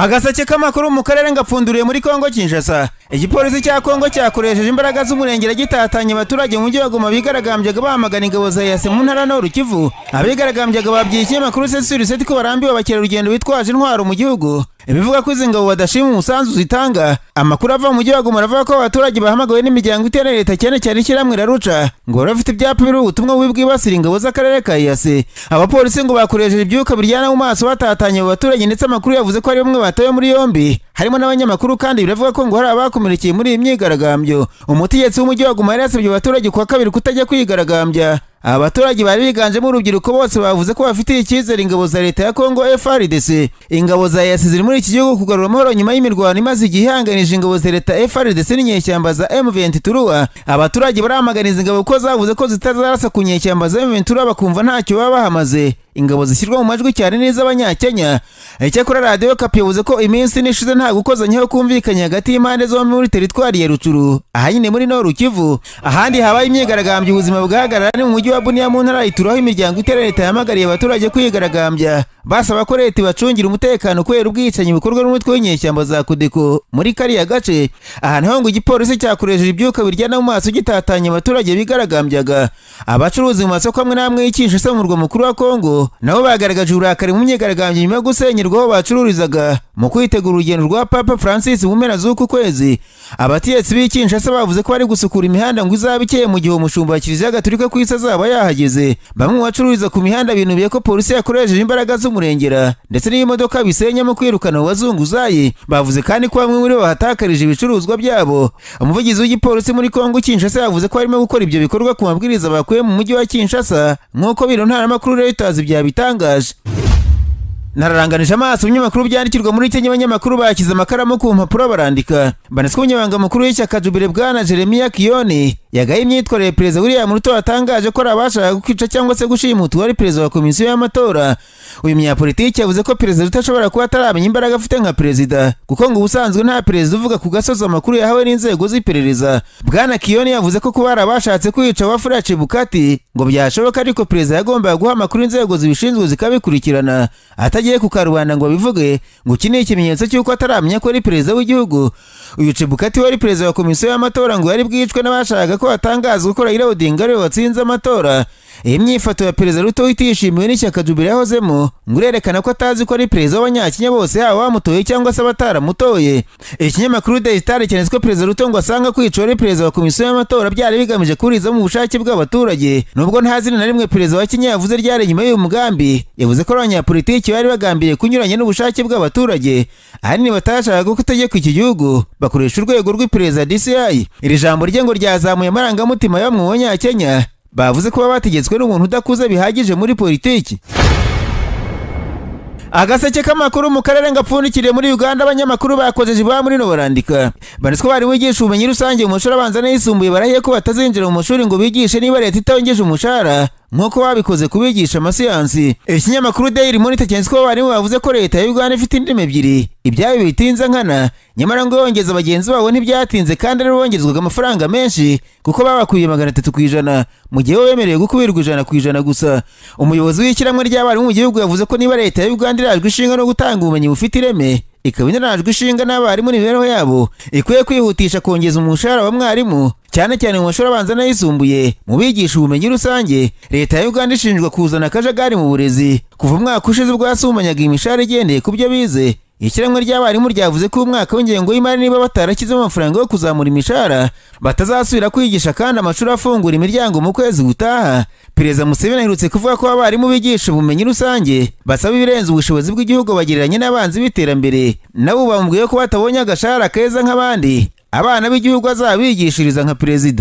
agaseke k'amakuru mu karere ngapfunduriye muri kongo kinshasa igipolisi cya kongo cyakoresheje imbaraga z'umurengera gitatanya abaturage mu mujyi wa goma bigaragambyaga bamagana ingabo za yase mu ntara n'uru kivu abigaragambyaga babwiye ikinyamakuru sesuri ko barambiwe abakerarugendo bitwaje intwaro mu gihugu ibivuga ko izi ngabo badashima umusanzu zitanga amakuru ava mu mujyi wa goma aravuga ko abaturage bahamagawe n'imiryango itera leta cyane cyane ishyirahamwe raruca ngo bari bafite ibyapa biriho ubutumwa bubi bwibasira ingabo z'akarere ka yase abapolisi ngo bakoresheje ibyuka biryana mu maso batatanye abo baturage ndetse amakuru yavuze ko hari bamwe batawe muri yombi harimo n'abanyamakuru kandi biravuga ko ngo hari abakomerekeye muri iyi myigaragambyo umutegetsi w'umujyi wa guma yari yasabye abaturage kuwa kabiri kutajya kwigaragambya aba baturage bari biganjemo urubyiruko bose bavuze ko bafitiye icyizere ingabo za leta ya kongo frdc ingabo za yasi ziri muri iki gihugu kugarura amahoro nyuma y'imirwano imaze igihe ihanganije ingabo za leta frdc n'inyeshyamba za m23 abaturage baramaganiza ingabo kuko zavuze ko zitazarasa ku nyeshyamba za m23 bakumva ntacyo baba bahamaze ingabo zishyirwa mu majwi cyane n'iz'abanyakenya icyakora radiyo kapi yavuze ko iminsi n'ishize nta gukozanyaho kumvikanye hagati y'impande zombi muri teritwari ya rucuru ahanini muri noru kivu ahandi habaye imyigaragambyo ubuzima bugahagarara ni mu mujyi wa buniya mu ntara ituraho imiryango itera leta yahamagariye abaturage kwigaragambya basaba ko leta ibacungira umutekano kubera ubwicanyi bukorwa n'umutwe w'inyeshyamba za kudeko muri kariya gace aha naho ngo igipolisi cyakoresheje ibyuka biryana mu maso gitatanya abaturage bigaragambyaga abacuruzi mu masoko amwe n'amwe y'ikinshasa mu murwa mukuru wa kongo nabo bagaragaje uburakari mu myigaragambyo nyuma yo gusenyerwa aho bacururizaga mu kwitegura urugendo rwa papa francis mu mpera z'uku kwezi abatetsi b'i kinshasa bavuze ko bari gusukura imihanda ngo izabe ikeye mu gihe umushumba wa kiliziya gatulika ku isi azaba yahageze bamwe mu bacururiza ku mihanda binubiye ko polisi yakoresheje imbaraga z'umurengera ndetse n'imodoka bisenyamo kwirukana abo bazunguzayi bavuze kandi ko bamwe muri bo bahatakarije ibicuruzwa byabo umuvugizi w'igipolisi muri kongo kinshasa yavuze ko barimo gukora ibyo bikorwa ku mabwiriza bakuye mu mujyi wa kinshasa nk'uko biro ntaramakuru reuters byabitangaje nararanganije amaso ibinyamakuru byandikirwa muri kenya abanyamakuru bashyize amakaramu ku mpapuro barandika banaswe umunyamabanga mukuru w'ishyaka jubire bwana jeremiya kiyoni yagaye imyitwarire perezida william ruto yatangaje ko ari abashaka kwica cyangwa se gushimuta uwari perezida wa komisiyo y'amatora uyu munyapolitiki yavuze ko perezida ruto ashobora kuba ataramenya imbaraga afite nka perezida kuko ngo ubusanzwe nta perezida uvuga ku gasozi amakuru yahawe n'inzego z'iperereza bwana kiyoni yavuze ko kuba hari abashatse kwica wafurace bukati ngo byashoboka ariko perezida yagombaga guha amakuru inzego zibishinzwe zikabikurikirana atagiye kukarubanda ngo babivuge ngo iki ni ikimenyetso cy'uko ataramenya ko ari perezida w'igihugu uyu cebukati wari perezida wa komisiyo y'amatora ngo yari bwicwe n'abashaka ko hatangazwa ko Raila Odinga ariwe watsinze amatora iyi myifato ya perezida Ruto itishimiwe n'ishyaka Jubilee yahozemo ngo irerekana ko atazi ko ari perezida w'abanyakenya bose yaba bamutoye cyangwa se abataramutoye ikinyamakuru Daily Star cyanditse ko perezida Ruto ngo asanga kwicwa ari perezida wa komisiyo y'amatora byari bigamije kurizamo ubushake bw'abaturage nubwo nta zina na rimwe perezida wa Kenya yavuze ryari inyuma y'uyu mugambi yavuze ko abanyapolitiki bari bagambiriye kunyuranya n'ubushake bw'abaturage ahanini batashakaga ko utegeka iki gihugu bakoresha urwego rw'iperereza DCI iri jambo rye ngo ryazamuye amarangamutima yo mu banyakenya bavuze ko baba bategetswe n'umuntu udakuze bihagije muri politiki agaseke k'amakuru mu karere ngapfundikiriye muri uganda abanyamakuru bakoze jiba muri no barandika banitswe bari wigisha ubumenyi rusange mu mashuri abanza n'ayisumbuye barahiye ko batazinjira mu mashuri ngo bigishe niba leta itawongeje umushahara nk'uko babikoze kubigisha amasiyansi ikinyamakuru daily monitor cyanditswe ko barimu bavuze ko leta ya uganda ifite indimi ebyiri ibyayo bitinze nkana nyamara ngo yongeza bagenzi babo ntibyatinze kandi aribo bongezwaga amafaranga menshi kuko babakubiye magana atatu ku ijana mu gihe bo bemerewe gukubirwa ijana ku ijana gusa umuyobozi w'ishyirahamwe ry'abarimu mu gihugu yavuze ko niba leta ya uganda irajwe ishinga no gutanga ubumenyi bufite ireme ikaba inarajwe ishinga n'abarimu n'imibereho yabo ikwiye kwihutisha kongeza umushahara wa mwarimu cyane cyane mu mashuri abanza n'ayisumbuye mu bigisha ubumenyi rusange leta ya uganda ishinjwa kuzana akajagari mu burezi kuva umwaka ushize ubwasumanyaga imishahara igendeye ku byo bize ishyirahamwe ry'abarimu ryavuze ko umwaka w'ingengo y'imari niba batarakizemo amafaranga yo kuzamura imishahara batazasubira kwigisha kandi amashuri afungura imiryango mu kwezi gutaha perezida museveni aherutse kuvuga ko abarimu bigisha ubumenyi rusange basaba ibirenze ubushobozi bw'igihugu bagereranye n'abanzi b'iterambere nabo bamubwiye ko batabonye agashahara keza nk'abandi abana b'igihugu azabigishiriza nka perezida